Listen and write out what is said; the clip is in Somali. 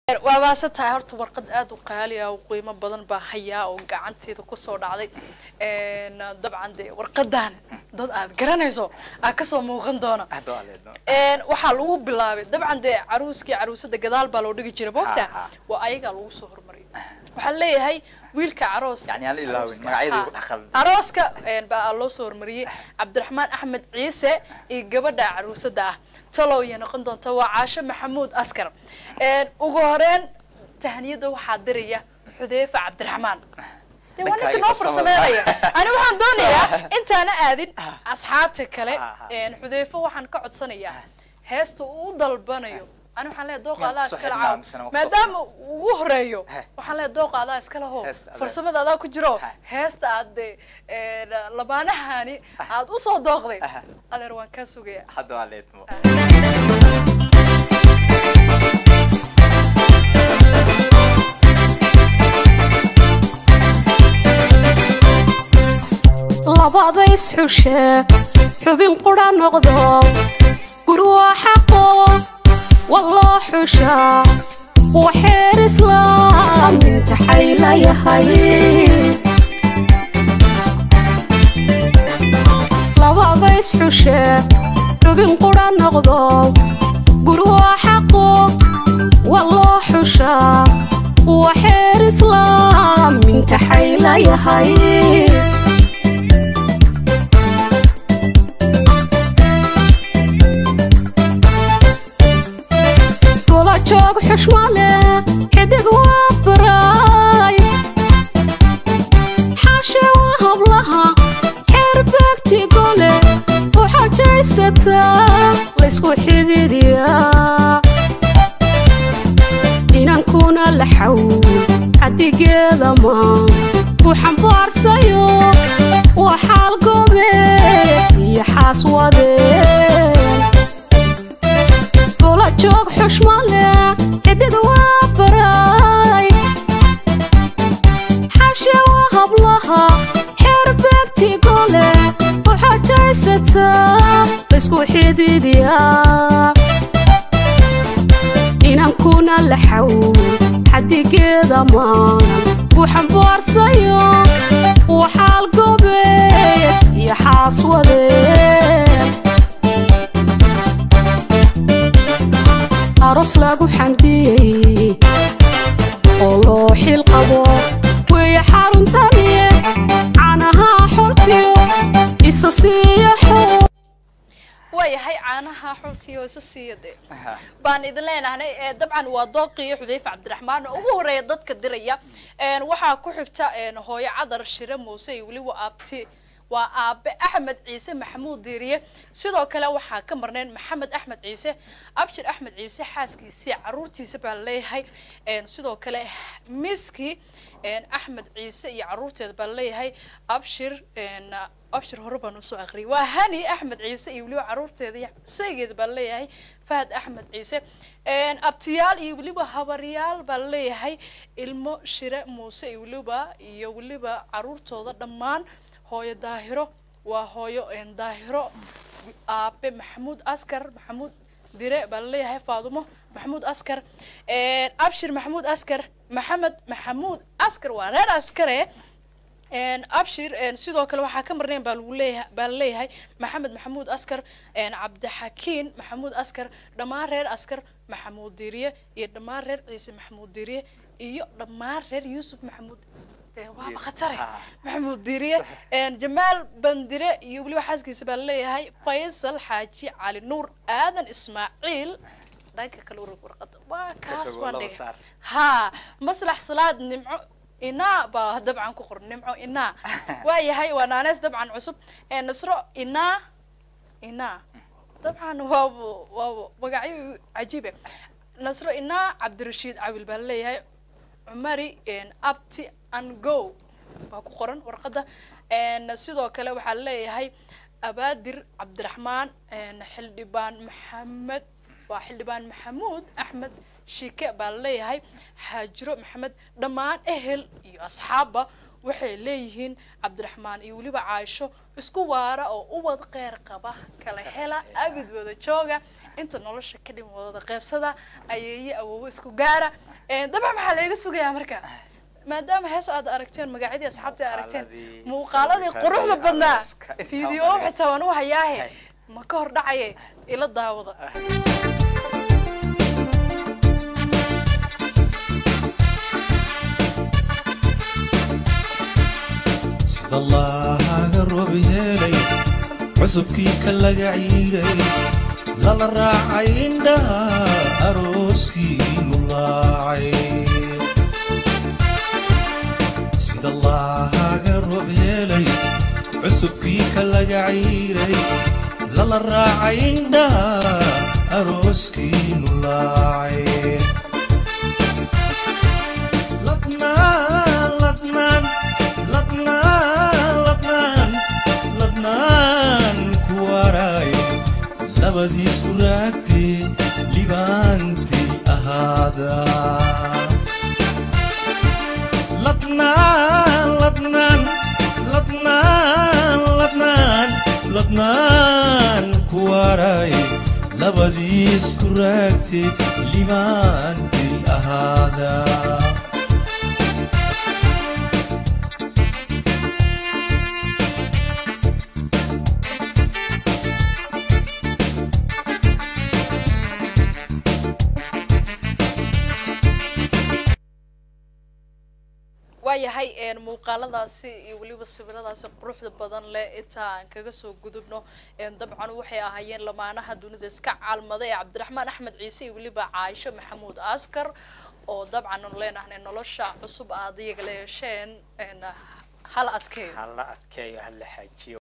waa maasan tahay horta warqad aada u qaali ah oo qiimo badan baa hayaa oo gacanteeda kusoo dhacday dabcan dee warqadan dad aad garanayso aa kasoo muuqan doona waxaa lagu bilaabay dabcan dee caruuskii caruusada gadaal baa loo dhigi jira moogta Ha, ha. waa ayagaa lagu soo hormariyay waxaa leeyahay wiilka caroos Yani aan la ilaawin, arooska- magacyada ha, igu dhex khaldan. arooska baa loo soo hormariyey cabdiraxmaan axmed ciise iyo gabadha caruusada ah talow iyo noqon doonta waa caasho maxamuud askar ugu horeyn tahniyada waxaa diraya xudeyfa cabdiraxmaan dee waa Dhankaaga ninka noo farsamada. farsameynaya ani waxaan doonayaa intaana aadin asxaabta kale Ha, ha. xudeyfa waxaan ka codsanayaa heesta uu u dalbanayo ani waxaan leeyahay dooqa Miyaan adaa kusoo iskala xidhnaa caaw mise waan kusoo maadaama uu ugu horeeyo Heh. waxaan leeyahay dooqa adaa iskala ho Heesta adaa- farsamada adaa ku jiro Heh. heesta aad dee labaanahani aad usoo dooqday Aha. adeer waan kaa sugaya hadda waa leedmo labada isxushe xubin qudha noqdo gur waa xaqo waloo xusha waxeer islaam intaxay layahay labada isxushe xubin qudha noqdo gur waa xaqo waloo xusha waxeer islaam intaxay layahay gola joog xushmale xidig waa baraay xaashe waa hablaha xeer beegti gole u xajaysataa laysku xididiyaa inankuna la xawl xadigeeda maan ku xambaarsayo waa xaal gobe iyo xaas wadeen gola joog xushmale xidig waa baraay xashe waa hablaha xeer beegti gole u xajaysataa laysku xididiyaa inankuna la xawl xadigeeda maan ku xambaarsayo waxaal gobeed iyo xaas wadeen aroos lagu xamdiyey oo loo xil qabo weeye xaruntaniye canaha xolkiyo isa siiya xoo waayahay caanaha xulkiyo isa siiya dee baan idin leenahnay ee dabcan waa dooqiyo xudeyfa cabdiraxmaan oo ugu horeeya dadka diraya een waxaa ku xigta een hooyo cadar shire muuse iyo weliba aabti waa aabe axmed ciise maxamuud diiriye sidoo kale waxaa ka marnayn maxamed axmed ciise abshir axmed ciise xaaskiisii caruurtiisa baa leeyahay een sidoo kale miski een axmed ciise iyo caruurteeda baa leeyahay abshir een abshir hore baan usoo aqriyay waa hani axmed ciise iyo weliba caruurteeda iyo saygeeda baa leeyahay fahad axmed ciise een abtiyaal iyo weliba habaryaal baa leeyahay ilmo shire muuse iyo weliba iyo weliba caruurtooda dhammaan hooyo daahiro waa hooyo een daahiro aabe maxamuud askar maxamuud dire baa laleeyahay faadumo maxamuud askar een abshir maxamuud askar maxamed maxamuud askar waa reer askare een abshir een sidoo kale waxaa ka marnayn baa lagu leeyahay baa laleeyahay maxamed maxamuud askar een cabdixakiin maxamuud askar dhammaan reer askar maxamuud diiriye iyo dhammaan reer ciise maxamuud diiriye iyo dhammaan reer yuusuf maxamuud dee waaba khatare Ah. maxamuud diiriye een jamaal bandire iyo weliba xaaskiisa baa laleeyahay faysal xaaji cali nuur aadan ismaaciil dhanka kale urug warqada waa kaas fogo, waan laba dhigay saar. ها مصلح صلاة نمعو إنا با طبعا كقر نمعو إنا وياهي وانا ناس طبعا عصب إيه نصرو إنا إنا طبعا واو واو وقعي عجيبة نصرو إنا عبد الرشيد عبد البلي هاي عمري إن أبتي أن جو baa ku qoran warqadda een sidoo kale waxaa leeyahay abaadir cabdiraxmaan een xildhibaan maxamed waa xildhibaan maxamuud axmed shike baa leeyahay xaajiro maxamed dhammaan ehel iyo asxaabba waxay leeyihiin cabdiraxmaan iyo weliba caaisho isku waara oo ubad qeyr qaba kala hela abid wada jooga inta nolosha ka dhim wada qeybsada ayeeye awoowo isku gaara dabcan maxaa layga sugayaa marka maadaama hees aad aragteen magacyadii asxaabtii aad aragteen Muuqaaladii, muuqaaladii sawirkadii, quruxda badnaa arooska, intaa fiideo waa laga- xitaa waan u hayaahe Hay. ma ka hor dhacaye ila daawada sida allahaga roob helay cusubkii ka laga ciiray lala raacay indhaha arooskiinu laacay sida allahaga roob helay cusubkii ka laga ciiray lala raacay indhaha arooskiinu laacay ladnaan ladnaan ladnaan ladnaan ladnaan ku waray labadiis ku raagtee libaantii ahaada ladnaan ladnaan ladnaan ladnaan ladnaan ku waray labadiis ku raagtee libaantii ahaada waayahay een, muuqaaladaasi iyo weliba sawiradaasi quruxda badan leh intaa aan kaga soo gudubno een, dabcan waxay ahaayeen lamaanaha dunida iska caalmaday ee cabdiraxmaan axmed ciise iyo weliba caaisho maxamuud askar oo dabcan aanu leenahnay nolosha cusub aad iyaga la yeesheen een, hal adkeeyo hala adkeeyo hala xaajiyo